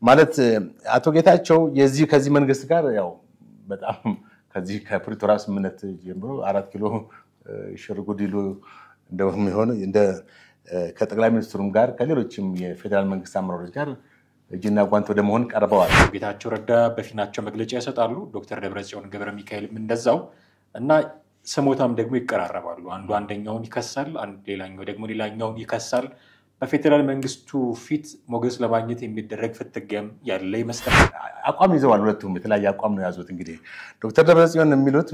ማለት አቶ ጌታቸው የዚህ ከዚህ መንግስት ጋር ያው በጣም ከዚህ ከፕሪቶሪያ ስምምነት ጀምሮ አራት ኪሎ ሽርጉድ ይሉ እንደሚሆን እንደ ከጠቅላይ ሚኒስትሩም ጋር ከሌሎችም የፌዴራል መንግስት አመራሮች ጋር እጅና ጓንት ወደ መሆን ቀርበዋል። ጌታቸው ረዳ በፊናቸው መግለጫ ይሰጣሉ። ዶክተር ደብረጽዮን ገብረ ሚካኤልም እንደዛው እና ስሞታም ደግሞ ይቀራረባሉ። አንዱ አንደኛውን ይከሳል፣ ሌላኛው ደግሞ ሌላኛውን ይከሳል። በፌዴራል መንግስቱ ፊት ሞገስ ለማግኘት የሚደረግ ፍትጊያም ያለ ይመስላል። አቋም ይዘዋል። ሁለቱም የተለያየ አቋም ነው የያዙት። እንግዲህ ዶክተር ደብረጽዮን የሚሉት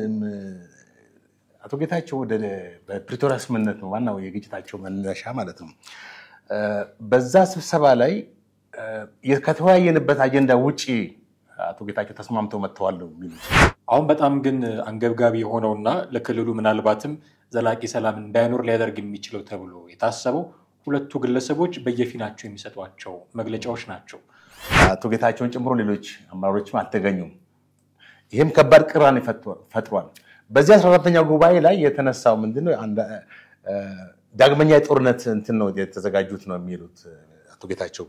አቶ ጌታቸው ወደ በፕሪቶሪያ ስምምነት ነው ዋናው የግጭታቸው መነሻ ማለት ነው። በዛ ስብሰባ ላይ ከተወያየንበት አጀንዳ ውጭ አቶ ጌታቸው ተስማምተው መጥተዋል ነው የሚሉት። አሁን በጣም ግን አንገብጋቢ የሆነውና ለክልሉ ምናልባትም ዘላቂ ሰላም እንዳይኖር ሊያደርግ የሚችለው ተብሎ የታሰበው ሁለቱ ግለሰቦች በየፊናቸው የሚሰጧቸው መግለጫዎች ናቸው። አቶ ጌታቸውን ጨምሮ ሌሎች አመራሮችም አልተገኙም። ይህም ከባድ ቅራኔ ፈጥሯል። በዚህ አስራ አራተኛው ጉባኤ ላይ የተነሳው ምንድነው? ዳግመኛ የጦርነት እንትን ነው የተዘጋጁት ነው የሚሉት አቶ ጌታቸው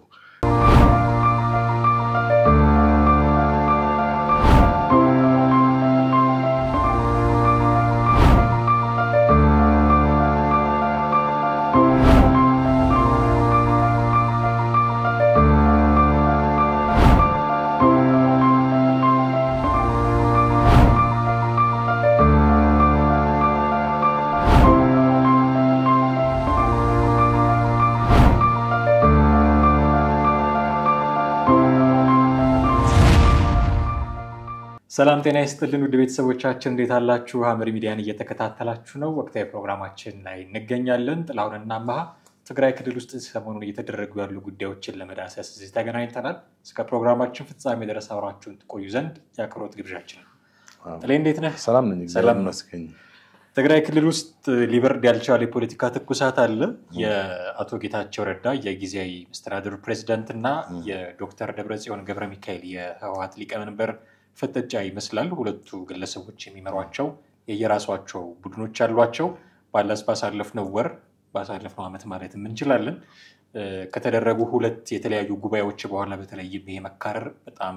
ሰላም ጤና ይስጥልን ውድ ቤተሰቦቻችን እንዴት አላችሁ? ሐመር ሚዲያን እየተከታተላችሁ ነው። ወቅታዊ ፕሮግራማችን ላይ እንገኛለን። ጥላሁንና አመሃ ትግራይ ክልል ውስጥ ሰሞኑን እየተደረጉ ያሉ ጉዳዮችን ለመዳሰስ እዚህ ተገናኝተናል። እስከ ፕሮግራማችን ፍጻሜ ድረስ አብራችሁን ትቆዩ ዘንድ የአክብሮት ግብዣችን ነው። ጥሌ እንዴት ነህ? ሰላም ነኝ፣ ሰላም ይመስገን። ትግራይ ክልል ውስጥ ሊበርድ ያልቻለ የፖለቲካ ትኩሳት አለ። የአቶ ጌታቸው ረዳ የጊዜያዊ መስተዳድሩ ፕሬዚዳንት እና የዶክተር ደብረጽዮን ገብረ ሚካኤል የህወሀት ሊቀመንበር ፍጥጫ ይመስላል። ሁለቱ ግለሰቦች የሚመሯቸው የየራሷቸው ቡድኖች አሏቸው። ባለስ ባሳለፍነው ወር ባሳለፍነው ዓመት ማለት እንችላለን ከተደረጉ ሁለት የተለያዩ ጉባኤዎች በኋላ በተለይም ይሄ መካረር በጣም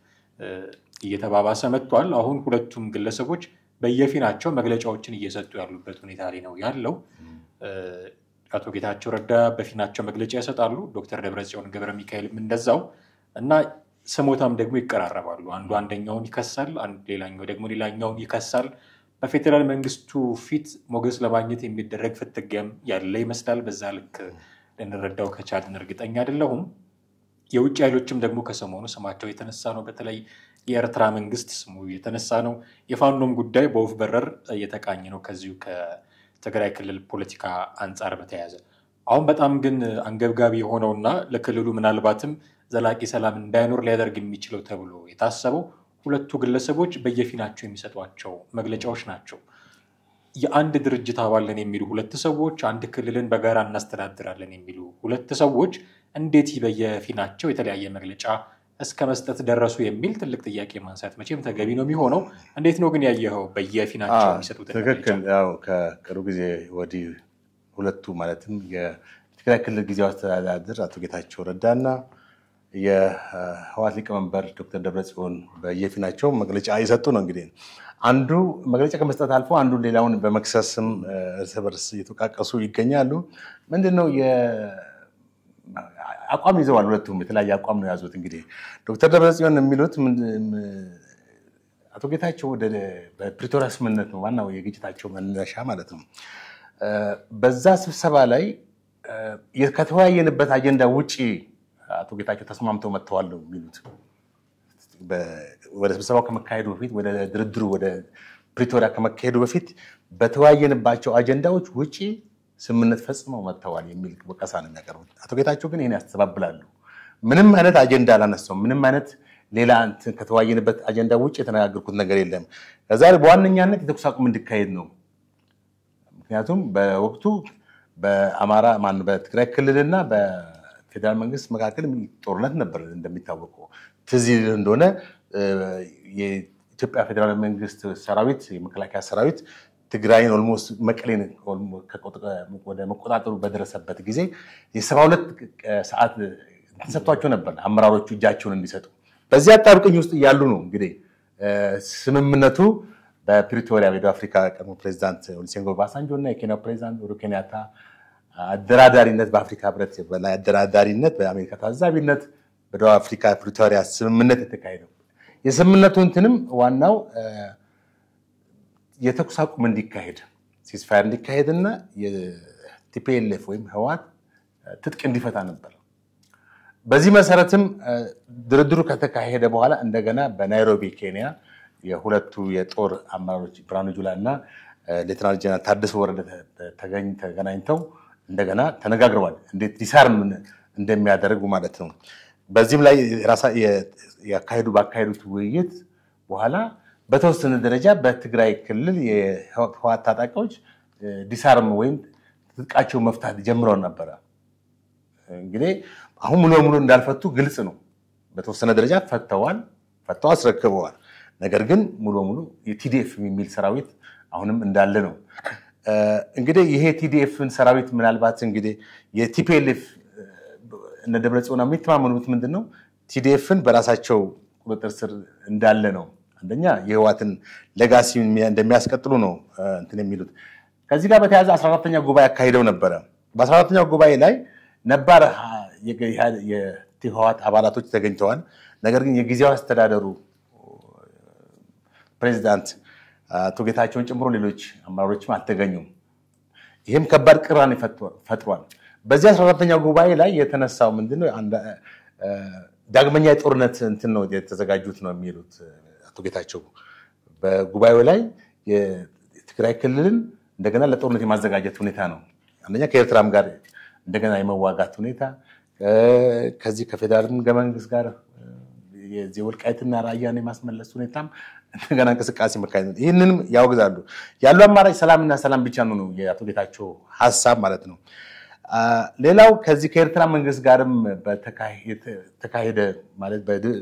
እየተባባሰ መጥቷል። አሁን ሁለቱም ግለሰቦች በየፊናቸው መግለጫዎችን እየሰጡ ያሉበት ሁኔታ ላይ ነው ያለው። አቶ ጌታቸው ረዳ በፊናቸው መግለጫ ይሰጣሉ። ዶክተር ደብረጽዮን ገብረ ሚካኤልም እንደዛው እና ስሞታም ደግሞ ይቀራረባሉ። አንዱ አንደኛውን ይከሳል፣ ሌላኛው ደግሞ ሌላኛውን ይከሳል። በፌዴራል መንግስቱ ፊት ሞገስ ለማግኘት የሚደረግ ፍትጊያም ያለ ይመስላል። በዛ ልክ ልንረዳው ከቻልን እርግጠኛ አይደለሁም። የውጭ ኃይሎችም ደግሞ ከሰሞኑ ስማቸው የተነሳ ነው። በተለይ የኤርትራ መንግስት ስሙ የተነሳ ነው። የፋኖም ጉዳይ በወፍ በረር እየተቃኘ ነው ከዚሁ ከትግራይ ክልል ፖለቲካ አንጻር በተያያዘ አሁን በጣም ግን አንገብጋቢ የሆነውና ለክልሉ ምናልባትም ዘላቂ ሰላም እንዳይኖር ሊያደርግ የሚችለው ተብሎ የታሰበው ሁለቱ ግለሰቦች በየፊናቸው የሚሰጧቸው መግለጫዎች ናቸው። የአንድ ድርጅት አባልን የሚሉ ሁለት ሰዎች፣ አንድ ክልልን በጋራ እናስተዳድራለን የሚሉ ሁለት ሰዎች እንዴት በየፊናቸው የተለያየ መግለጫ እስከ መስጠት ደረሱ የሚል ትልቅ ጥያቄ ማንሳት መቼም ተገቢ ነው የሚሆነው። እንዴት ነው ግን ያየኸው በየፊናቸው የሚሰጡት ትክክል። ያው ከቅርብ ጊዜ ወዲህ ሁለቱ ማለትም የትግራይ ክልል ጊዜያዊ አስተዳደር አቶ ጌታቸው ረዳና የህወሓት ሊቀመንበር ዶክተር ደብረጽዮን በየፊናቸው መግለጫ እየሰጡ ነው። እንግዲህ አንዱ መግለጫ ከመስጠት አልፎ አንዱ ሌላውን በመክሰስም እርስ በርስ እየተወቃቀሱ ይገኛሉ። ምንድነው አቋም ይዘዋል። ሁለቱም የተለያየ አቋም ነው የያዙት። እንግዲህ ዶክተር ደብረጽዮን የሚሉት አቶ ጌታቸው ወደ በፕሪቶሪያ ስምምነት ነው ዋናው የግጭታቸው መነሻ ማለት ነው። በዛ ስብሰባ ላይ ከተወያየንበት አጀንዳ ውጭ አቶ ጌታቸው ተስማምተው መጥተዋል ነው የሚሉት። ወደ ስብሰባው ከመካሄዱ በፊት ወደ ድርድሩ ወደ ፕሪቶሪያ ከመካሄዱ በፊት በተወያየንባቸው አጀንዳዎች ውጭ ስምምነት ፈጽመው መጥተዋል የሚል ወቀሳ ነው የሚያቀርቡት። አቶ ጌታቸው ግን ይህን ያስተባብላሉ። ምንም አይነት አጀንዳ አላነሳውም። ምንም አይነት ሌላ ከተወያየንበት አጀንዳ ውጭ የተነጋገርኩት ነገር የለም። ከዛ በዋነኛነት የተኩስ አቁም እንዲካሄድ ነው። ምክንያቱም በወቅቱ በአማራ ማን በትግራይ ክልልና ፌዴራል መንግስት መካከል ጦርነት ነበር። እንደሚታወቀው ትዝ ይልህ እንደሆነ የኢትዮጵያ ፌዴራል መንግስት ሰራዊት የመከላከያ ሰራዊት ትግራይን ኦልሞስት መቀሌን ወደ መቆጣጠሩ በደረሰበት ጊዜ የሰባ ሁለት ሰዓት ተሰጥቷቸው ነበር አመራሮቹ እጃቸውን እንዲሰጡ። በዚህ አጣብቅኝ ውስጥ እያሉ ነው እንግዲህ ስምምነቱ በፕሪቶሪያ የደቡብ አፍሪካ ቀድሞ ፕሬዚዳንት ኦሉሴጉን ኦባሳንጆ እና የኬንያው ፕሬዚዳንት ኡሁሩ ኬንያታ አደራዳሪነት በአፍሪካ ህብረት በላይ አደራዳሪነት በአሜሪካ ታዛቢነት በደቡብ አፍሪካ ፕሪቶሪያ ስምምነት የተካሄደው የስምምነቱ እንትንም ዋናው የተኩስ አቁም እንዲካሄድ ሲስፋየር እንዲካሄድ እና የቲፒኤልኤፍ ወይም ህወሓት ትጥቅ እንዲፈታ ነበር። በዚህ መሰረትም ድርድሩ ከተካሄደ በኋላ እንደገና በናይሮቢ ኬንያ የሁለቱ የጦር አመራሮች ብርሃኑ ጁላ እና ሌተናል ጀነራል ታደሰ ወረደ ተገናኝተው እንደገና ተነጋግረዋል። እንዴት ዲሳርም እንደሚያደርጉ ማለት ነው። በዚህም ላይ ያካሄዱ ባካሄዱት ውይይት በኋላ በተወሰነ ደረጃ በትግራይ ክልል የህወሓት ታጣቂዎች ዲሳርም ወይም ትጥቃቸው መፍታት ጀምረው ነበረ። እንግዲህ አሁን ሙሉ በሙሉ እንዳልፈቱ ግልጽ ነው። በተወሰነ ደረጃ ፈተዋል፣ ፈተው አስረክበዋል። ነገር ግን ሙሉ በሙሉ የቲዲኤፍ የሚል ሰራዊት አሁንም እንዳለ ነው። እንግዲህ ይሄ ቲዲኤፍን ሰራዊት ምናልባት እንግዲህ የቲፒኤልኤፍ እነ ደብረጽዮን የሚተማመኑት ምንድን ነው? ቲዲኤፍን በራሳቸው ቁጥጥር ስር እንዳለ ነው። አንደኛ የህወሓትን ሌጋሲ እንደሚያስቀጥሉ ነው እንትን የሚሉት። ከዚህ ጋር በተያያዘ 14ተኛ ጉባኤ አካሂደው ነበረ። በ14ተኛው ጉባኤ ላይ ነባር የህወሓት አባላቶች ተገኝተዋል። ነገር ግን የጊዜያዊ አስተዳደሩ ፕሬዚዳንት አቶ ጌታቸውን ጨምሮ ሌሎች አመራሮችም አልተገኙም። ይህም ከባድ ቅራኔ ፈጥሯል። በዚህ 14ተኛው ጉባኤ ላይ የተነሳው ምንድነው? ዳግመኛ የጦርነት እንትን ነው የተዘጋጁት ነው የሚሉት አቶ ጌታቸው በጉባኤው ላይ የትግራይ ክልልን እንደገና ለጦርነት የማዘጋጀት ሁኔታ ነው። አንደኛ ከኤርትራም ጋር እንደገና የመዋጋት ሁኔታ ከዚህ ከፌዴራል ህገ መንግስት ጋር የወልቃይትና ራያን የማስመለስ ሁኔታም እንደገና እንቅስቃሴ መካሄድ ነው። ይህንንም ያወግዛሉ። ያሉ አማራጭ ሰላምና ሰላም ብቻ ነው ነው የአቶ ጌታቸው ሀሳብ ማለት ነው። ሌላው ከዚህ ከኤርትራ መንግስት ጋርም ተካሄደ ማለት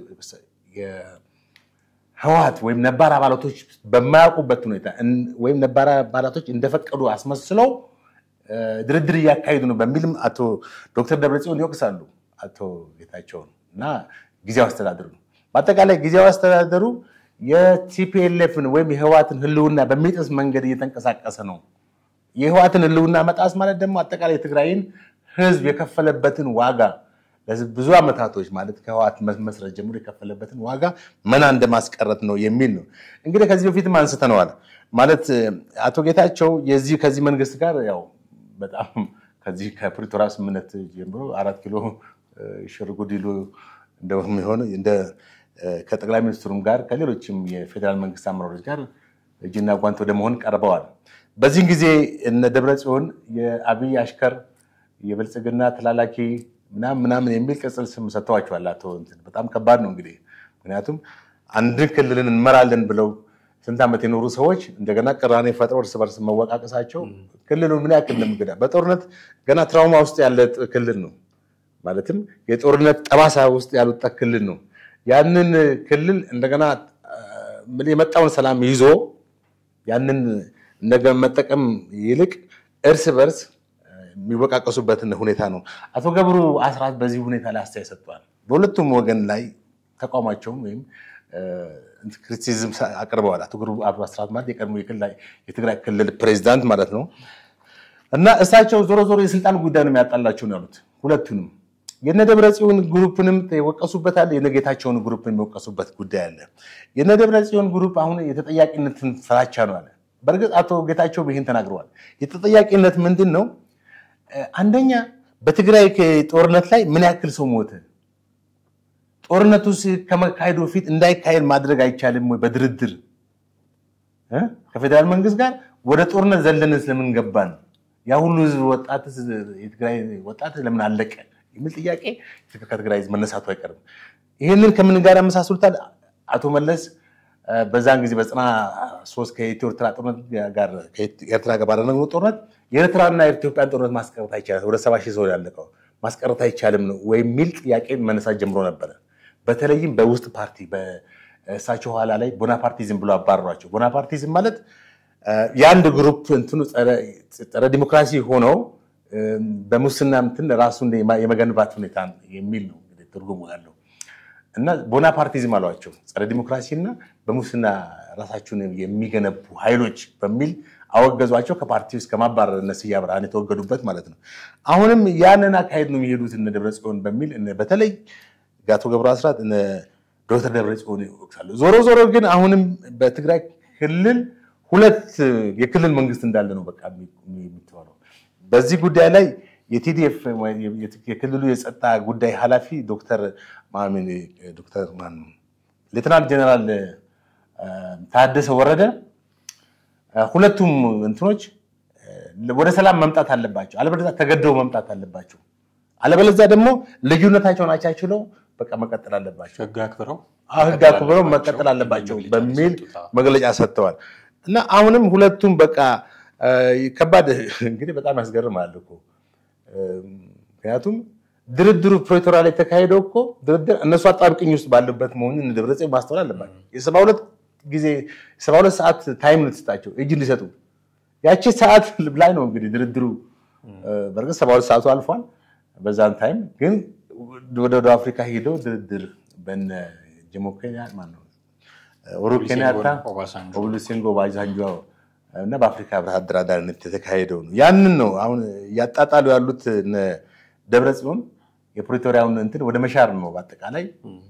ህወሓት ወይም ነባር አባላቶች በማያውቁበት ሁኔታ ወይም ነባር አባላቶች እንደፈቀዱ አስመስለው ድርድር እያካሄዱ ነው በሚልም አቶ ዶክተር ደብረጽዮን ይወቅሳሉ አቶ ጌታቸውን እና ጊዜያዊ አስተዳደሩ ነው። በአጠቃላይ ጊዜያዊ አስተዳደሩ የቲፒኤልኤፍን ወይም የህወሓትን ህልውና በሚጥስ መንገድ እየተንቀሳቀሰ ነው። የህወሓትን ህልውና መጣስ ማለት ደግሞ አጠቃላይ የትግራይን ህዝብ የከፈለበትን ዋጋ ብዙ ዓመታቶች ማለት ከህወሓት መስረት ጀምሮ የከፈለበትን ዋጋ መና እንደማስቀረት ነው የሚል ነው። እንግዲህ ከዚህ በፊትም አንስተነዋል። ማለት አቶ ጌታቸው የዚህ ከዚህ መንግስት ጋር ያው በጣም ከዚህ ከፕሪቶሪያ ስምምነት ጀምሮ አራት ኪሎ ሽርጉድ ይሉ እንደሚሆን እንደ ከጠቅላይ ሚኒስትሩም ጋር ከሌሎችም የፌዴራል መንግስት አመራሮች ጋር እጅና ጓንት ወደ መሆን ቀርበዋል። በዚህን ጊዜ እነ ደብረ ጽዮን የአብይ አሽከር የብልጽግና ተላላኪ ምናምን ምናምን የሚል ቅጽል ስም ሰጥተዋቸዋል። አቶ እንትን በጣም ከባድ ነው እንግዲህ ምክንያቱም አንድን ክልልን እንመራለን ብለው ስንት ዓመት የኖሩ ሰዎች እንደገና ቅራኔ ፈጥረው እርስ በርስ መወቃቀሳቸው ክልሉን ምን ያክል እንደምገዳ በጦርነት ገና ትራውማ ውስጥ ያለ ክልል ነው። ማለትም የጦርነት ጠባሳ ውስጥ ያልወጣ ክልል ነው። ያንን ክልል እንደገና የመጣውን ሰላም ይዞ ያንን እንደገና መጠቀም ይልቅ እርስ በርስ የሚወቃቀሱበትን ሁኔታ ነው። አቶ ገብሩ አስራት በዚህ ሁኔታ ላይ አስተያየት ሰጥቷል። በሁለቱም ወገን ላይ ተቋማቸውን ወይም ክሪቲሲዝም አቅርበዋል። አቶ ገብሩ አስራት ማለት የቀድሞ የትግራይ ክልል ፕሬዚዳንት ማለት ነው እና እሳቸው ዞሮ ዞሮ የስልጣን ጉዳይ ነው የሚያጣላቸው ነው ያሉት ሁለቱንም የነ ደብረ ጽዮን ግሩፕንም የወቀሱበታል። የነ ጌታቸውን ግሩፕ የሚወቀሱበት ጉዳይ አለ። የነ ደብረ ጽዮን ግሩፕ አሁን የተጠያቂነትን ፍራቻ ነው አለ። በእርግጥ አቶ ጌታቸው ይህን ተናግረዋል። የተጠያቂነት ምንድን ነው? አንደኛ በትግራይ ጦርነት ላይ ምን ያክል ሰው ሞተ? ጦርነቱ ከመካሄዱ በፊት እንዳይካሄድ ማድረግ አይቻልም ወይ? በድርድር ከፌዴራል መንግስት ጋር ወደ ጦርነት ዘለንን ስለምን ገባን? ያ ሁሉ ህዝብ ወጣት የትግራይ ወጣት ለምን አለቀ የሚል ጥያቄ ከትግራይ ህዝብ መነሳቱ አይቀርም። ይህንን ከምን ጋር ያመሳስሉታል? አቶ መለስ በዛን ጊዜ በጽና ሶስት ከኢትዮ ኤርትራ ጦርነት ጋር ከኤርትራ ጋር ባደረግነው ጦርነት የኤርትራና የኢትዮጵያን ጦርነት ማስቀረት አይቻልም፣ ወደ ሰባ ሺህ ሰው ያለቀው ማስቀረት አይቻልም ነው ወይ የሚል ጥያቄ መነሳት ጀምሮ ነበረ። በተለይም በውስጥ ፓርቲ በእሳቸው ኋላ ላይ ቦናፓርቲዝም ብሎ አባረሯቸው። ቦናፓርቲዝም ማለት የአንድ ግሩፕ እንትኑ ጸረ ዲሞክራሲ ሆነው በሙስና እንትን ራሱን የመገንባት ሁኔታ የሚል ነው። ትርጉሙ ያለው እና ቦናፓርቲዝም አሏቸው ጸረ ዲሞክራሲ እና በሙስና ራሳቸውን የሚገነቡ ኃይሎች በሚል አወገዟቸው። ከፓርቲ ውስጥ ከማባረር እነ ስዬ አብርሃን የተወገዱበት ማለት ነው። አሁንም ያንን አካሄድ ነው የሚሄዱት እነ ደብረጽዮን በሚል በተለይ አቶ ገብሩ አስራት ዶክተር ደብረጽዮን ይወቅሳሉ። ዞሮ ዞሮ ግን አሁንም በትግራይ ክልል ሁለት የክልል መንግስት እንዳለ ነው በቃ የሚተዋለው። በዚህ ጉዳይ ላይ የቲዲኤፍ የክልሉ የጸጥታ ጉዳይ ኃላፊ ዶክተር ዶክተር ሌተናንት ጀነራል ታደሰ ወረደ ሁለቱም እንትኖች ወደ ሰላም መምጣት አለባቸው፣ አለበለዚያ ተገደው መምጣት አለባቸው፣ አለበለዚያ ደግሞ ልዩነታቸውን አቻችለው በቃ መቀጠል አለባቸው፣ ህግ አክብረው ህግ አክብረው መቀጠል አለባቸው በሚል መግለጫ ሰጥተዋል። እና አሁንም ሁለቱም በቃ ከባድ እንግዲህ በጣም ያስገርማል እኮ ምክንያቱም ድርድሩ ፕሪቶሪያ ላይ የተካሄደው እኮ ድርድር እነሱ አጣብቅኝ ውስጥ ባሉበት መሆኑን ደብረጽዮን ማስተዋል አለባቸው። የሰባ ሁለት ጊዜ ሰባ ሁለት ሰዓት ታይም ልትሰጣቸው እጅ እንዲሰጡ ያቺ ሰዓት ላይ ነው እንግዲህ ድርድሩ። በእርግጥ ሰባ ሁለት ሰዓቱ አልፏል። በዛን ታይም ግን ወደ ወደ አፍሪካ ሄደው ድርድር በነ ጆሞ ኬንያታ ማነው ኡሁሩ ኬንያታ ኦሉሴጉን ኦባሳንጆ እና በአፍሪካ ህብረት አደራዳሪነት የተካሄደው ነው። ያንን ነው አሁን እያጣጣሉ ያሉት ደብረ ጽዮን የፕሪቶሪያውን እንትን ወደ መሻር ነው። በአጠቃላይ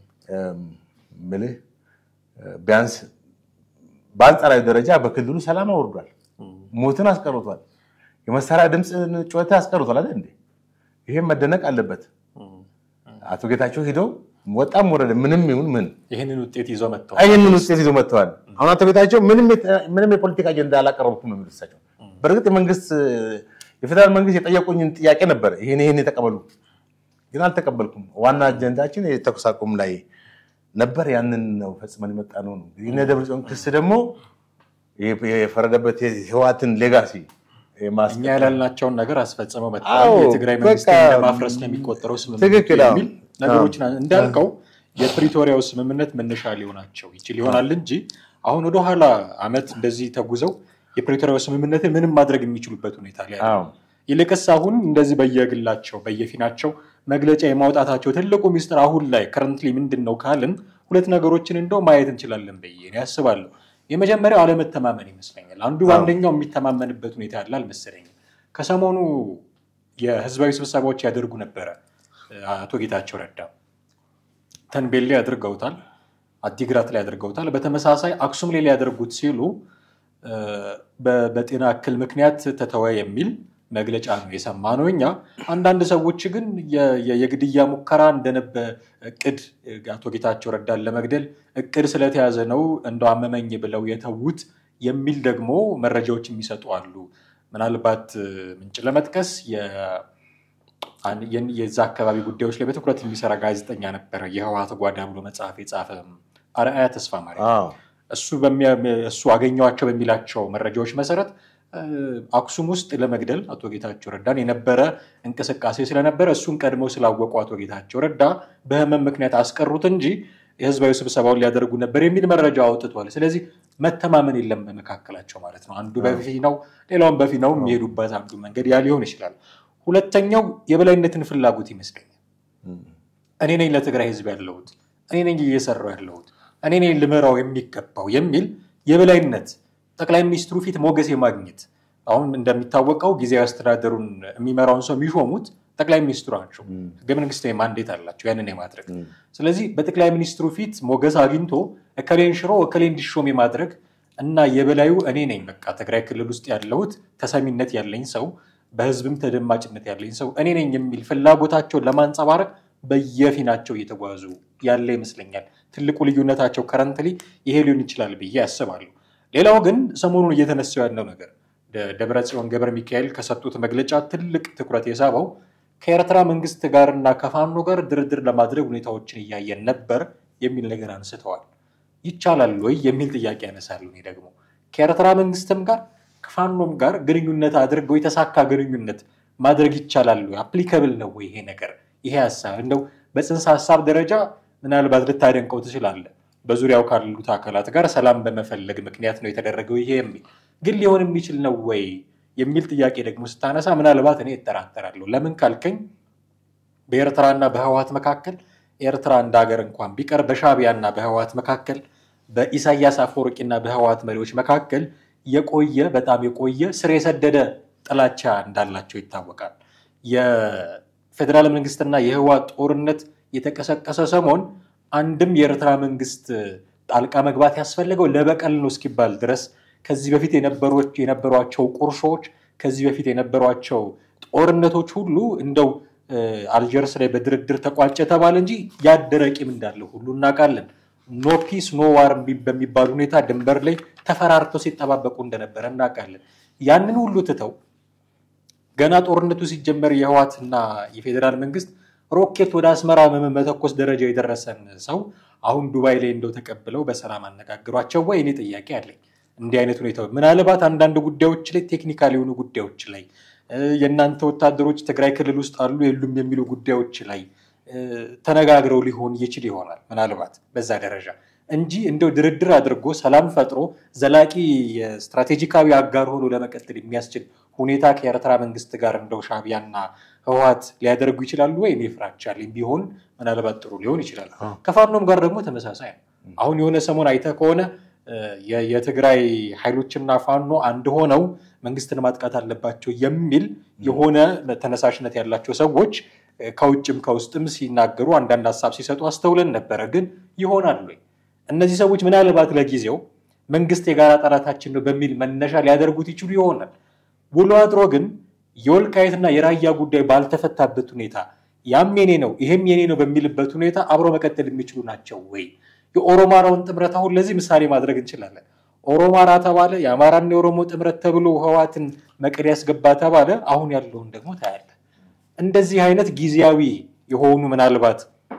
ምልህ ቢያንስ በአንጻራዊ ደረጃ በክልሉ ሰላም አውርዷል፣ ሞትን አስቀርቷል፣ የመሳሪያ ድምፅ ጩኸት አስቀርቷል አይደል እንዴ? ይሄም መደነቅ አለበት። አቶ ጌታቸው ሂደው ወጣም ወረደ ምንም ይሁን ምን ይህንን ውጤት ይዞ መጥተዋል። ይህንን ውጤት ይዞ መጥተዋል። አሁን አቶ ጌታቸው ምንም የፖለቲካ አጀንዳ አላቀረብኩም ነው የሚሉት እሳቸው። በእርግጥ የመንግስት የፌዴራል መንግስት የጠየቁኝን ጥያቄ ነበር፣ ይሄን ይሄን የተቀበሉ ግን አልተቀበልኩም። ዋና አጀንዳችን የተኩስ አቁም ላይ ነበር። ያንን ነው ፈጽመን የመጣ ነው ነው የእነ ደብረጽዮን ክስ ደግሞ የፈረደበት የህወሓትን ሌጋሲ እኛ ያላልናቸውን ነገር አስፈጽመው አዎ፣ መጥተዋል። የትግራይ መንግስት በቃ ለማፍረስ ነው የሚቆጠረው ስምምነቱ ትክክል፣ አዎ። የሚል ነገሮችን እንዳልከው የፕሪቶሪያው ስምምነት መነሻ ሊሆናቸው ይችል ይሆናል እንጂ አሁን ወደኋላ አመት እንደዚህ ተጉዘው የፕሪቶሪያው ስምምነትን ምንም ማድረግ የሚችሉበት ሁኔታ ላይ አይደለም። አዎ፣ ይልቅስ አሁን እንደዚህ በየግላቸው በየፊናቸው መግለጫ የማውጣታቸው ትልቁ ሚስጥር አሁን ላይ ከረንትሊ ምንድን ነው ካልን ሁለት ነገሮችን እንደው ማየት እንችላለን ብዬ እኔ አስባለሁ። የመጀመሪያው አለመተማመን ይመስለኛል። አንዱ በአንደኛው የሚተማመንበት ሁኔታ ያለ አልመሰለኝም። ከሰሞኑ የህዝባዊ ስብሰባዎች ያደርጉ ነበረ። አቶ ጌታቸው ረዳ ተንቤል ላይ አድርገውታል፣ አዲግራት ላይ አድርገውታል። በተመሳሳይ አክሱም ላይ ሊያደርጉት ሲሉ በ- በጤና እክል ምክንያት ተተወ የሚል መግለጫ ነው የሰማነው እኛ። አንዳንድ ሰዎች ግን የ- የ- የግድያ ሙከራ እንደነበ እቅድ አቶ ጌታቸው ረዳን ለመግደል እቅድ ስለተያዘ ነው እንደው አመመኝ ብለው የተዉት የሚል ደግሞ መረጃዎች የሚሰጡ አሉ። ምናልባት እ፣ ምንጭ ለመጥቀስ የ- አን- የን- የዛ አካባቢ ጉዳዮች ላይ በትኩረት የሚሰራ ጋዜጠኛ ነበረ። የህወሓት ጓዳ ብሎ መጽሐፍ የጻፈ አርአያ ተስፋ ማርያም አዎ፣ እሱ በሚያ- እሱ አገኘዋቸው በሚላቸው መረጃዎች መሰረት እ፣ አክሱም ውስጥ ለመግደል አቶ ጌታቸው ረዳን የነበረ እንቅስቃሴ ስለነበረ እሱን ቀድመው ስላወቁ አቶ ጌታቸው ረዳ በህመም ምክንያት አስቀሩት እንጂ የህዝባዊ ስብሰባውን ሊያደርጉ ነበር የሚል መረጃ አውጥቷል። ስለዚህ መተማመን የለም በመካከላቸው ማለት ነው። አንዱ በፊናው ሌላውን በፊናው የሚሄዱበት አንዱ መንገድ ያ ሊሆን ይችላል። ሁለተኛው የበላይነትን ፍላጎት ይመስለኛል። እኔ ነኝ ለትግራይ ህዝብ ያለሁት፣ እኔ ነኝ እየሰራው ያለሁት፣ እኔ ነኝ ልመራው የሚገባው የሚል የበላይነት ጠቅላይ ሚኒስትሩ ፊት ሞገስ የማግኘት አሁን እንደሚታወቀው ጊዜያዊ አስተዳደሩን የሚመራውን ሰው የሚሾሙት ጠቅላይ ሚኒስትሩ ናቸው። ህገ መንግስታዊ ማንዴት አላቸው ያንን የማድረግ ስለዚህ በጠቅላይ ሚኒስትሩ ፊት ሞገስ አግኝቶ እከሌን ሽሮ እከሌ እንዲሾም የማድረግ እና የበላዩ እኔ ነኝ በቃ ትግራይ ክልል ውስጥ ያለሁት ተሰሚነት ያለኝ ሰው በህዝብም ተደማጭነት ያለኝ ሰው እኔ ነኝ የሚል ፍላጎታቸውን ለማንጸባረቅ በየፊናቸው እየተጓዙ ያለ ይመስለኛል። ትልቁ ልዩነታቸው ከረንትሊ ይሄ ሊሆን ይችላል ብዬ አስባለሁ። ሌላው ግን ሰሞኑን እየተነሳው ያለው ነገር ደ- ደብረ ጽዮን ገብረ ሚካኤል ከሰጡት መግለጫ ትልቅ ትኩረት የሳበው ከኤርትራ መንግስት ጋር እና ከፋኖ ጋር ድርድር ለማድረግ ሁኔታዎችን እያየን ነበር የሚል ነገር አንስተዋል። ይቻላል ወይ የሚል ጥያቄ ያነሳሉ። እኔ ደግሞ ከኤርትራ መንግስትም ጋር ከፋኖም ጋር ግንኙነት አድርገው የተሳካ ግንኙነት ማድረግ ይቻላል ወይ? አፕሊከብል ነው ወይ ይሄ ነገር? ይሄ ሀሳብ እንደው በጽንሰ ሀሳብ ደረጃ ምናልባት ልታደንቀው ትችላለህ። በዙሪያው ካሉት አካላት ጋር ሰላም በመፈለግ ምክንያት ነው የተደረገው ይሄ የሚል ግን ሊሆን የሚችል ነው ወይ የሚል ጥያቄ ደግሞ ስታነሳ ምናልባት እኔ እጠራጠራለሁ። ለምን ካልከኝ በኤርትራና በህወሓት መካከል ኤርትራ እንደ ሀገር እንኳን ቢቀር በሻዕቢያና በህወሓት መካከል በኢሳያስ አፈወርቂና በህወሓት መሪዎች መካከል የቆየ በጣም የቆየ ስር የሰደደ ጥላቻ እንዳላቸው ይታወቃል። የፌዴራል መንግስትና የህወሓት ጦርነት የተቀሰቀሰ ሰሞን አንድም የኤርትራ መንግስት ጣልቃ መግባት ያስፈለገው ለበቀል ነው እስኪባል ድረስ ከዚህ በፊት የነበሯቸው ቁርሾች፣ ከዚህ በፊት የነበሯቸው ጦርነቶች ሁሉ እንደው አልጀርስ ላይ በድርድር ተቋጨ ተባለ እንጂ ያደረ ቂም እንዳለው ሁሉ እናውቃለን። ኖ ፒስ ኖ ዋር በሚባል ሁኔታ ድንበር ላይ ተፈራርተው ሲጠባበቁ እንደነበረ እናውቃለን። ያንን ሁሉ ትተው ገና ጦርነቱ ሲጀመር የህወሓትና የፌዴራል መንግስት ሮኬት ወደ አስመራ መተኮስ ደረጃ የደረሰን ሰው አሁን ዱባይ ላይ እንደው ተቀብለው በሰላም አነጋግሯቸው ወይ? እኔ ጥያቄ አለኝ። እንዲህ አይነት ሁኔታ ምናልባት አንዳንድ ጉዳዮች ላይ ቴክኒካል የሆኑ ጉዳዮች ላይ የእናንተ ወታደሮች ትግራይ ክልል ውስጥ አሉ የሉም የሚሉ ጉዳዮች ላይ ተነጋግረው ሊሆን ይችል ይሆናል ምናልባት በዛ ደረጃ እንጂ እንደው ድርድር አድርጎ ሰላም ፈጥሮ ዘላቂ የስትራቴጂካዊ አጋር ሆኖ ለመቀጠል የሚያስችል ሁኔታ ከኤርትራ መንግስት ጋር እንደው ሻዕቢያና ህወሓት ሊያደርጉ ይችላሉ ወይ? እኔ ፍራቻ አለኝ። ቢሆን ምናልባት ጥሩ ሊሆን ይችላል። ከፋኖም ጋር ደግሞ ተመሳሳይ ነው። አሁን የሆነ ሰሞን አይተህ ከሆነ የትግራይ ኃይሎችና ፋኖ አንድ ሆነው መንግስትን ማጥቃት አለባቸው የሚል የሆነ ተነሳሽነት ያላቸው ሰዎች ከውጭም ከውስጥም ሲናገሩ አንዳንድ ሀሳብ ሲሰጡ አስተውለን ነበረ። ግን ይሆናል ወይ? እነዚህ ሰዎች ምናልባት ለጊዜው መንግስት የጋራ ጠላታችን ነው በሚል መነሻ ሊያደርጉት ይችሉ ይሆናል። ውሎ አድሮ ግን የወልቃየትና የራያ ጉዳይ ባልተፈታበት ሁኔታ ያም የኔ ነው ይሄም የኔ ነው በሚልበት ሁኔታ አብሮ መቀጠል የሚችሉ ናቸው ወይ? የኦሮማራውን ጥምረት አሁን ለዚህ ምሳሌ ማድረግ እንችላለን። ኦሮማራ ተባለ፣ የአማራና የኦሮሞ ጥምረት ተብሎ ህወሓትን መቀሌ ያስገባ ተባለ። አሁን ያለውን ደግሞ ታያለ። እንደዚህ አይነት ጊዜያዊ የሆኑ ምናልባት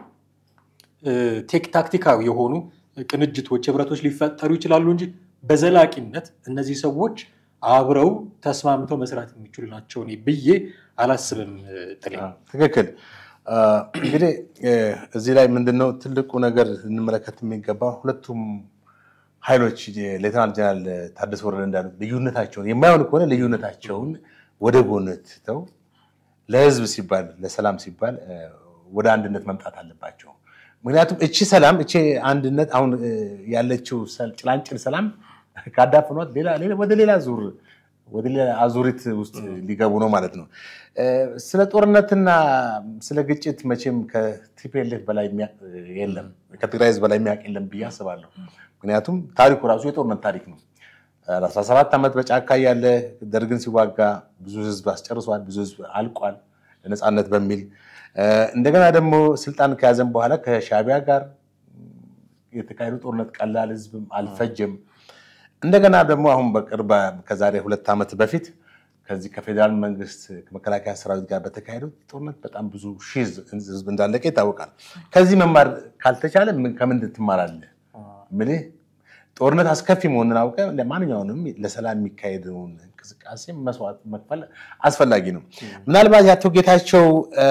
ታክቲካዊ የሆኑ ቅንጅቶች፣ ህብረቶች ሊፈጠሩ ይችላሉ እንጂ በዘላቂነት እነዚህ ሰዎች አብረው ተስማምተው መስራት የሚችሉ ናቸው ብዬ አላስብም። ጥሌ ትክክል። እንግዲህ እዚህ ላይ ምንድነው ትልቁ ነገር እንመለከት የሚገባ ሁለቱም ኃይሎች ሌተናል ጀነራል ታደሰ ወረደ እንዳሉት ልዩነታቸውን የማይሆን ከሆነ ልዩነታቸውን ወደ ጎን ትተው ለህዝብ ሲባል ለሰላም ሲባል ወደ አንድነት መምጣት አለባቸው። ምክንያቱም እቺ ሰላም እቺ አንድነት አሁን ያለችው ጭላንጭል ሰላም ካዳፍኗት ወደ ሌላ ዙር ወደ ሌላ አዙሪት ውስጥ ሊገቡ ነው ማለት ነው። ስለ ጦርነትና ስለ ግጭት መቼም ከቲፒኤልኤፍ በላይ የለም፣ ከትግራይ ህዝብ በላይ የሚያውቅ የለም ብዬ አስባለሁ። ምክንያቱም ታሪኩ ራሱ የጦርነት ታሪክ ነው። 17 ዓመት በጫካ ያለ ደርግን ሲዋጋ ብዙ ህዝብ አስጨርሷል፣ ብዙ ህዝብ አልቋል ለነፃነት በሚል እንደገና ደግሞ ስልጣን ከያዘን በኋላ ከሻዕቢያ ጋር የተካሄዱ ጦርነት ቀላል ህዝብም አልፈጀም። እንደገና ደግሞ አሁን በቅርብ ከዛሬ ሁለት ዓመት በፊት ከዚህ ከፌዴራል መንግስት ከመከላከያ ሰራዊት ጋር በተካሄደው ጦርነት በጣም ብዙ ሺህ ህዝብ እንዳለቀ ይታወቃል። ከዚህ መማር ካልተቻለ ከምንድን ትማራለህ? ምልህ ጦርነት አስከፊ መሆኑን አውቀህ ለማንኛውንም ለሰላም የሚካሄደውን እንቅስቃሴ መስዋዕት መክፈል አስፈላጊ ነው። ምናልባት የአቶ ጌታቸው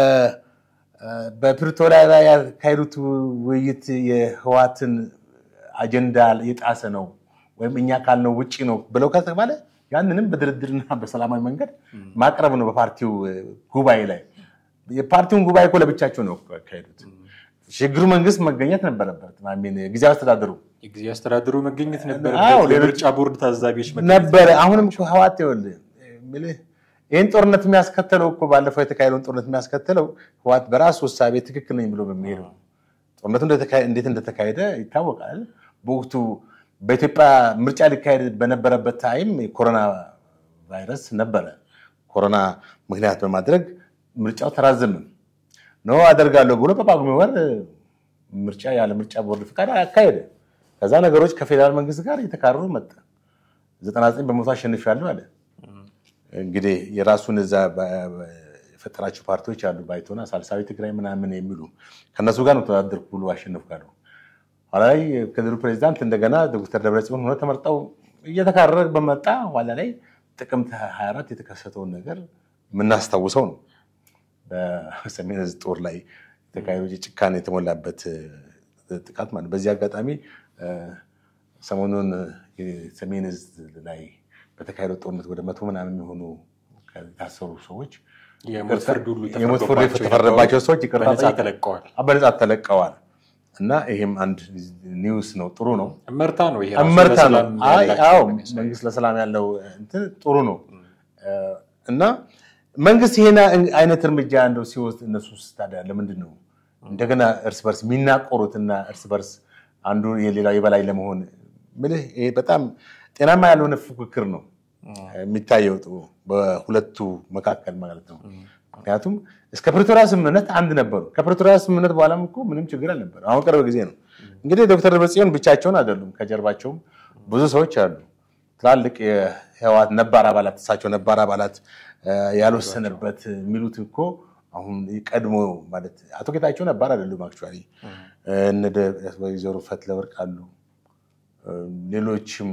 በፕሪቶሪያ ላይ ያካሄዱት ውይይት የህዋትን አጀንዳ የጣሰ ነው ወይም እኛ ካልነው ውጭ ነው ብለው ከተባለ ያንንም በድርድርና በሰላማዊ መንገድ ማቅረብ ነው። በፓርቲው ጉባኤ ላይ የፓርቲውን ጉባኤ እኮ ለብቻቸው ነው ያካሄዱት። ሽግግሩ መንግስት መገኘት ነበረበት። ጊዜያዊ አስተዳደሩ የጊዜ አስተዳደሩ መገኘት አዎ፣ ነበረበት። ሌሎች- የምርጫ ቦርድ ታዛቢዎች መገኘት ነበረ። አሁንም እኮ ህዋት ይኸውልህ የምልህ ይህን ጦርነት የሚያስከተለው እኮ ባለፈው የተካሄደውን ጦርነት የሚያስከተለው ህዋት በራሱ ውሳቤ ትክክል ነኝ ብሎ በሚሄድ ነው። ጦርነቱ እንደተካሄ- እንዴት እንደተካሄደ ይታወቃል። በወቅቱ በኢትዮጵያ ምርጫ ሊካሄድ በነበረበት ታይም የኮሮና ቫይረስ ነበረ። ኮሮና ምክንያት በማድረግ ምርጫው ተራዘመ ነው አደርጋለሁ ብሎ በጳጉሜ ወር ምርጫ ያለ ምርጫ ቦርድ ፍቃድ አካሄደ። ከዛ ነገሮች ከፌዴራል መንግስት ጋር እየተካረሩ መጣ። 99 በመቶ አሸንፊያለሁ አለ። እንግዲህ የራሱን እዛ በ- በ- የፈጠራቸው ፓርቲዎች አሉ፣ ባይቶና፣ ሳልሳዊ ትግራይ ምናምን የሚሉ ከእነሱ ጋር ነው ተወዳደርኩ ብሎ አሸንፍ ጋር ኋላ ላይ የክልሉ ፕሬዚዳንት እንደገና ዶክተር ደብረጽዮን ሆነ ተመርጠው እየተካረረ በመጣ ኋላ ላይ ጥቅምት 24 የተከሰተውን ነገር የምናስታውሰው ነው። በሰሜን ዕዝ ጦር ላይ የተካሄደው የጭካኔ የተሞላበት ጥቃት ማለት ነው። በዚህ አጋጣሚ እ፣ ሰሞኑን የሰሜን ዕዝ ላይ በተካሄደው ጦርነት ወደ መቶ ምናምን የሚሆኑ የታሰሩ ሰዎች የሞት ፍርድ ሁሉ የሞት ፍርድ የተፈረደባቸው ሰዎች ይቅርታ በነፃ ጠይቀው ተለቀዋል። በነፃ ተለቀዋል። እና ይሄም አንድ ኒውስ ነው፣ ጥሩ ነው። እመርታ ነው ይሄ ራሱ እመርታ ነው። ለሰላም አይ ያላቸው አዎ የሚያሳይ። መንግስት ለሰላም ያለው እንትን ጥሩ ነው እና መንግስት ይሄን አይነት እርምጃ እንደው ሲወስድ እነሱ ታዲያ ለምንድን ነው እንደገና እርስ በርስ የሚናቆሩትና እርስ በርስ አንዱ የሌላው የበላይ ለመሆን ምልህ ይሄ በጣም ጤናማ ያልሆነ ፉክክር ነው የሚታየው ጥሩ በሁለቱ መካከል ማለት ነው። ምክንያቱም እስከ ፕሪቶሪያ ስምምነት አንድ ነበሩ። ከፕሪቶሪያ ስምምነት በኋላም እኮ ምንም ችግር አልነበረ። አሁን ቅርብ ጊዜ ነው እንግዲህ ዶክተር ደብረጽዮን ብቻቸውን አይደሉም። ከጀርባቸውም ብዙ ሰዎች አሉ። ትላልቅ የህወሓት ነባር አባላት እሳቸው ነባር አባላት እ፣ ያልወሰነበት የሚሉት እኮ አሁን ቀድሞ ማለት አቶ ጌታቸው ነባር አይደሉም። አክቹዋሊ እነ ደ- ወይዘሮ ፈትለወርቅ አሉ እ፣ ሌሎችም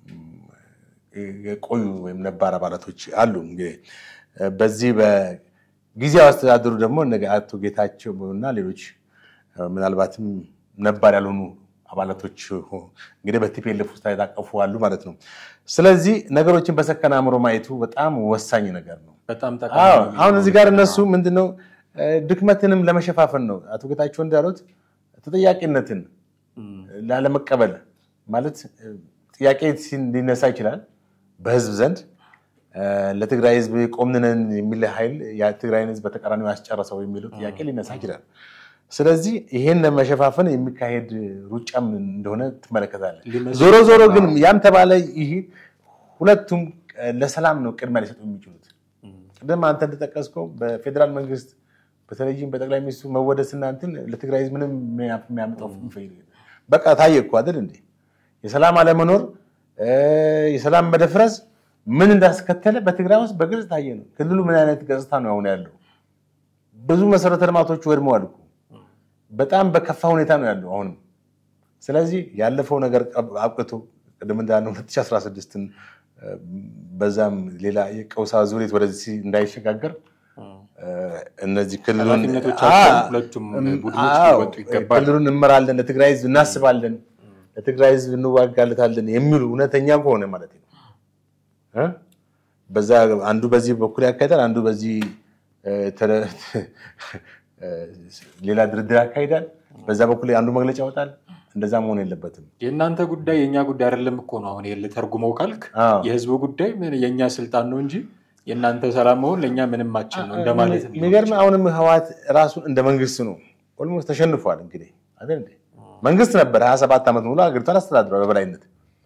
የቆዩ ወይም ነባር አባላቶች አሉ። እንግዲህ እ፣ በዚህ በጊዜያዊ አስተዳደሩ ደግሞ እነ አቶ ጌታቸው እና ሌሎች እ፣ ምናልባትም ነባር ያልሆኑ አባላቶች ሆ- እንግዲህ በቲፒኤልኤፍ ውስጥ የታቀፉ አሉ ማለት ነው። ስለዚህ ነገሮችን በሰከነ አእምሮ ማየቱ በጣም ወሳኝ ነገር ነው። በጣም አዎ ጠቃሚ አሁን እዚህ ጋር እነሱ ምንድነው እ፣ ድክመትንም ለመሸፋፈን ነው አቶ ጌታቸው እንዳሉት ተጠያቂነትን ላለመቀበል ማለት እ፣ ጥያቄ ሲ- ሊነሳ ይችላል በህዝብ ዘንድ እ፣ ለትግራይ ህዝብ ቆምንነን የሚል ኃይል የትግራይን ህዝብ በተቃራኒው ያስጨረሰው የሚለው ጥያቄ ሊነሳ ይችላል። ስለዚህ ይሄን ለመሸፋፈን የሚካሄድ ሩጫም እንደሆነ ትመለከታለህ። ሊመስል ዞሮ ዞሮ ግን ይችላል። ያም ተባለ ይህ ሁለቱም እ፣ ለሰላም ነው ቅድሚያ ሊሰጡ የሚችሉት። ቅድም አንተ እንደጠቀስከው በፌዴራል መንግስት በተለይም በጠቅላይ ሚኒስትሩ መወደስና እንትን ለትግራይ ህዝብ ምንም የሚያመጣው ፍይል በቃ ታየ እኮ አይደል እንዴ? የሰላም አለመኖር እ፣ የሰላም መደፍረስ ምን እንዳስከተለ በትግራይ ውስጥ በግልጽ ታየ ነው። ክልሉ ምን አይነት ገጽታ ነው አሁን ያለው? ብዙ መሰረተ ልማቶች ወድመዋል እኮ በጣም በከፋ ሁኔታ ነው ያለው አሁንም። ስለዚህ ያለፈው ነገር አብቅቶ ቅድም እንዳልነው 2016ን እ፣ በዛም ሌላ የቀውስ አዙሪት ወደዚህ እንዳይሸጋገር እ፣ እነዚህ ክልሉን ኃላፊነቶቻቸውን አ- ሁለቱም እም፣ ቡድኖች አዎ፣ ሊወጡ ይገባል። ክልሉን እንመራለን፣ ለትግራይ ህዝብ እናስባለን፣ ለትግራይ ህዝብ እንዋጋለታለን የሚሉ እውነተኛ ከሆነ ማለት ነው እ? በዛ አንዱ በዚህ በኩል ያካሂዳል፣ አንዱ በዚህ እ፣ ተለ- እ፣ ሌላ ድርድር ያካሂዳል፣ በዛ በኩል አንዱ መግለጫ ያወጣል። እንደዛ መሆን የለበትም። የእናንተ ጉዳይ የእኛ ጉዳይ አይደለም እኮ ነው። አሁን ይሄን ልተርጉመው ካልክ አዎ። የህዝቡ ጉዳይ ምን የእኛ ስልጣን ነው እንጂ የእናንተ ሰላም መሆን ለእኛ ምንም አችን ነው እንደማለት ሊሆን የሚገርም ይችላል። አሁንም ህወሓት ራሱን እንደ መንግስት ነው ኦልሞስት ተሸንፏል። እንግዲህ አይደል እንዴ? መንግስት ነበር 27 ዓመት ሙሉ ሀገሪቷን አስተዳድሯል በበላይነት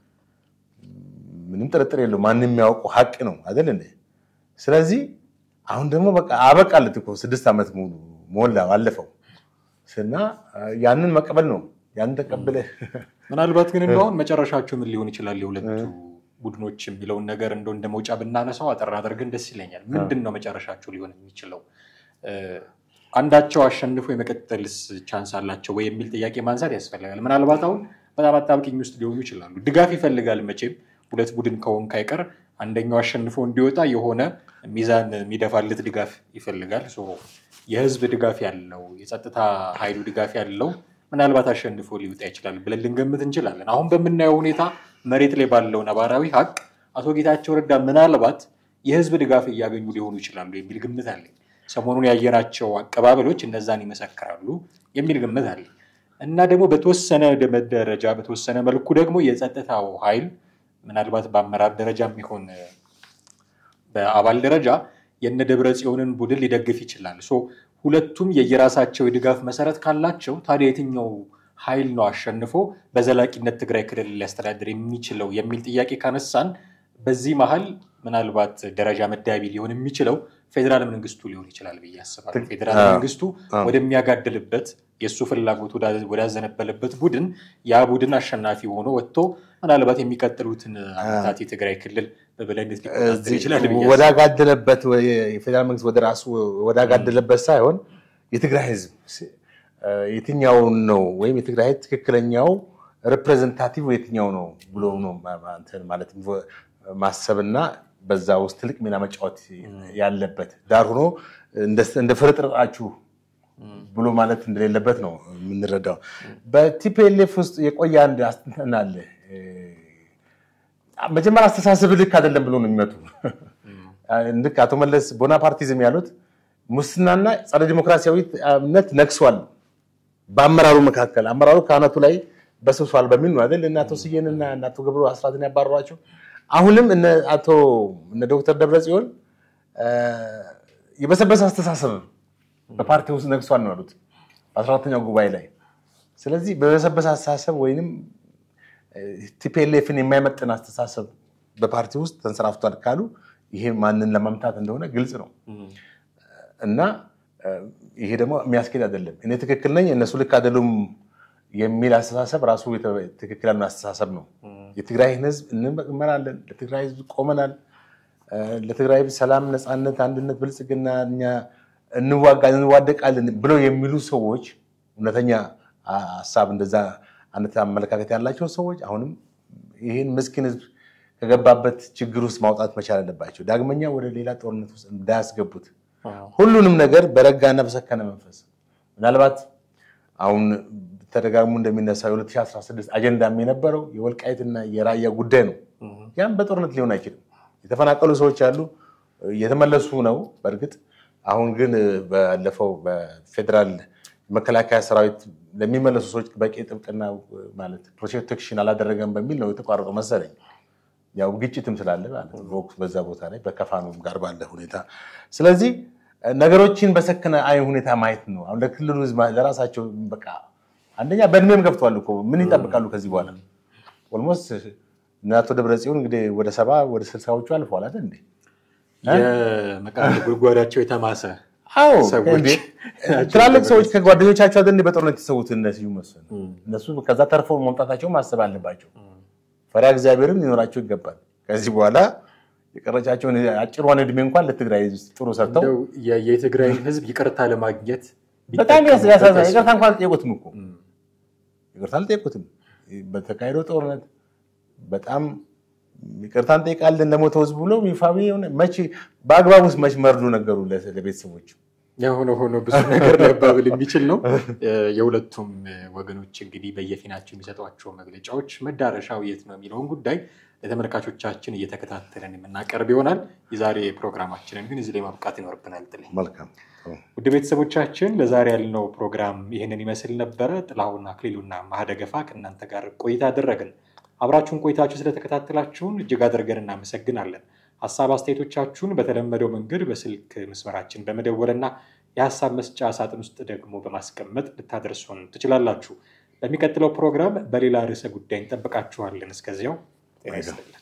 ምንም ጥርጥር የለው ማንም የሚያውቀው ሀቅ ነው አይደል እንዴ? ስለዚህ አሁን ደግሞ በቃ አበቃለት እኮ ስድስት ዓመት ሙሉ ሞላ አለፈው እና ያንን መቀበል ነው ያንን ተቀብለ ምናልባት ግን እንደሁን መጨረሻቸው ምን ሊሆን ይችላል የሁለቱ ቡድኖች የሚለውን ነገር እንደው እንደ መውጫ ብናነሳው አጠር አድርገን ደስ ይለኛል። ምንድን ነው መጨረሻቸው ሊሆን የሚችለው? እ፣ አንዳቸው አሸንፎ የመቀጠልስ ቻንስ አላቸው ወይ የሚል ጥያቄ ማንሳት ያስፈልጋል። ምናልባት አሁን በጣም አጣብቂኝ ውስጥ ሊሆኑ ይችላሉ። ድጋፍ ይፈልጋል መቼም ሁለት ቡድን ከሆን ካይቀር አንደኛው አሸንፎ እንዲወጣ የሆነ ሚዛን የሚደፋለት ድጋፍ ይፈልጋል። ሶ የህዝብ ድጋፍ ያለው የጸጥታ ኃይሉ ድጋፍ ያለው ምናልባት አሸንፎ ሊወጣ ይችላል ብለን ልንገምት እንችላለን። አሁን በምናየው ሁኔታ መሬት ላይ ባለው ነባራዊ ሀቅ አቶ ጌታቸው ረዳ ምናልባት የህዝብ ድጋፍ እያገኙ ሊሆኑ ይችላሉ የሚል ግምት አለኝ። ሰሞኑን ያየናቸው አቀባበሎች እነዛን ይመሰክራሉ የሚል ግምት አለኝ እና ደግሞ በተወሰነ ደረጃ በተወሰነ መልኩ ደግሞ የጸጥታው ኃይል ምናልባት በአመራር ደረጃ የሚሆን በአባል ደረጃ የነ ደብረ ጽዮንን ቡድን ሊደግፍ ይችላል። ሶ ሁለቱም የየራሳቸው የድጋፍ መሰረት ካላቸው ታዲያ የትኛው ኃይል ነው አሸንፎ በዘላቂነት ትግራይ ክልል ሊያስተዳድር የሚችለው የሚል ጥያቄ ካነሳን በዚህ መሀል ምናልባት ደረጃ መዳቢ ሊሆን የሚችለው ፌዴራል መንግስቱ ሊሆን ይችላል ብዬ አስባለሁ። ፌዴራል መንግስቱ ወደሚያጋድልበት የእሱ ፍላጎት ወዳዘነበለበት ቡድን ያ ቡድን አሸናፊ ሆኖ ወጥቶ ምናልባት የሚቀጥሉትን ዓመታት የትግራይ ክልል በበላይነት ሊቆጣጠር ይችላል ብዬ ወዳጋደለበት የፌዴራል መንግስት ወደ ራሱ ወዳጋደለበት ሳይሆን የትግራይ ህዝብ የትኛውን ነው ወይም የትግራይ ህዝብ ትክክለኛው ሪፕሬዘንታቲቭ የትኛው ነው ብሎ ነው ማለት ማሰብና በዛ ውስጥ ትልቅ ሚና መጫወት ያለበት ዳር ሆኖ እንደ ፍርጥርጣችሁ ብሎ ማለት እንደሌለበት ነው የምንረዳው። በቲፒኤልኤፍ ውስጥ የቆየ አንድ አስተንተን አለ። መጀመሪያ አስተሳሰብ ልክ አይደለም ብሎ ነው የሚመጡ። ልክ አቶ መለስ ቦናፓርቲዝም ያሉት ሙስናና ጸረ ዲሞክራሲያዊነት ነግሷል በአመራሩ መካከል። አመራሩ ከአናቱ ላይ በስብሷል በሚል ነው አይደል እነ አቶ ስዬን እና እነ አቶ ገብሩ አስራትን ያባረሯቸው። አሁንም እነ አቶ እነ ዶክተር ደብረጽዮን የበሰበሰ አስተሳሰብ በፓርቲ ውስጥ ነግሷል ነው ያሉት በአስራ አራተኛው ጉባኤ ላይ። ስለዚህ በበሰበሰ አስተሳሰብ ወይንም ቲፒኤልኤፍን የማይመጥን አስተሳሰብ በፓርቲ ውስጥ ተንሰራፍቷል ካሉ ይሄ ማንን ለማምታት እንደሆነ ግልጽ ነው እና ይሄ ደግሞ የሚያስኬድ አይደለም። እኔ ትክክል ነኝ እነሱ ልክ አይደሉም የሚል አስተሳሰብ ራሱ ትክክል ያልሆነ አስተሳሰብ ነው። የትግራይን ህዝብ እንመራለን፣ ለትግራይ ህዝብ ቆመናል፣ ለትግራይ ህዝብ ሰላም፣ ነፃነት፣ አንድነት፣ ብልጽግና እኛ እንዋጋለን፣ እንዋደቃለን ብለው የሚሉ ሰዎች እውነተኛ ሀሳብ እንደዛ አይነት አመለካከት ያላቸው ሰዎች አሁንም ይህን ምስኪን ህዝብ ከገባበት ችግር ውስጥ ማውጣት መቻል አለባቸው። ዳግመኛ ወደ ሌላ ጦርነት ውስጥ እንዳያስገቡት ሁሉንም ነገር በረጋና በሰከነ መንፈስ ምናልባት አሁን ተደጋግሞ እንደሚነሳው የ2016 አጀንዳ የነበረው የወልቃይትና የራያ ጉዳይ ነው። ያም በጦርነት ሊሆን አይችልም። የተፈናቀሉ ሰዎች አሉ፣ እየተመለሱ ነው። በእርግጥ አሁን ግን ባለፈው በፌዴራል መከላከያ ሰራዊት ለሚመለሱ ሰዎች በቂ ጥብቅና ማለት ፕሮቴክሽን አላደረገም በሚል ነው የተቋረጠው መሰለኝ። ያው ግጭትም ስላለ ማለት ነው በዛ ቦታ ላይ በከፋኑም ጋር ባለ ሁኔታ። ስለዚህ ነገሮችን በሰከነ አይ ሁኔታ ማየት ነው። አሁን ለክልሉ ህዝብ ለራሳቸው በቃ አንደኛ በእድሜም ገብተዋል እኮ ምን ይጠብቃሉ ከዚህ በኋላ? ኦልሞስት እነ አቶ ደብረጽዮን እንግዲህ ወደ ሰባ ወደ ስልሳዎቹ አልፈዋል አይደል እንዴ? የመቃብር ጉድጓዳቸው የተማሰ አዎ ሰዎች ትላልቅ ሰዎች ከጓደኞቻቸው አይደል እንዴ በጦርነት የተሰዉት እነ ስዩም መስፍን እነሱ ከዛ ተርፈው መምጣታቸው ማሰብ አለባቸው። ፈሪሃ እግዚአብሔርም ሊኖራቸው ይገባል። ከዚህ በኋላ የቀረቻቸውን አጭሯን እድሜ እንኳን ለትግራይ ህዝብ ጥሩ ሰርተው እንደው የ- የትግራይን ህዝብ ይቅርታ ለማግኘት በጣም ቢጠቀሙበት ያሳዝናል። ይቅርታ እንኳን አልጠየቁትም እኮ ይቅርታ አልጠየቁትም። በተካሄደው ጦርነት በጣም ይቅርታ እንጠይቃለን ለሞተው ህዝብ ብሎ ይፋዊ የሆነ መቼ በአግባቡ ውስጥ መች መርዶ ነገሩ ለ- ለቤተሰቦች የሆነ ሆኖ ብዙ ነገር ሊያባብል የሚችል ነው። የሁለቱም ወገኖች እንግዲህ በየፊናቸው የሚሰጧቸው መግለጫዎች መዳረሻው የት ነው የሚለውን ጉዳይ ለተመልካቾቻችን እየተከታተለን የምናቀርብ ይሆናል። የዛሬ ፕሮግራማችንን ግን እዚህ ላይ ማብቃት ይኖርብናል። ጥሌ መልካም ውድ ቤተሰቦቻችን ለዛሬ ያልነው ፕሮግራም ይህንን ይመስል ነበረ። ጥላሁን አክሊሉና ማህደገፋ ከእናንተ ጋር ቆይታ አደረግን። አብራችሁን ቆይታችሁ ስለተከታተላችሁን እጅግ አድርገን እናመሰግናለን። ሀሳብ አስተያየቶቻችሁን በተለመደው መንገድ በስልክ መስመራችን በመደወልና የሀሳብ መስጫ ሳጥን ውስጥ ደግሞ በማስቀመጥ ልታደርሱን ትችላላችሁ። በሚቀጥለው ፕሮግራም በሌላ ርዕሰ ጉዳይ እንጠብቃችኋለን። እስከዚያው ጤና ይስጥልን።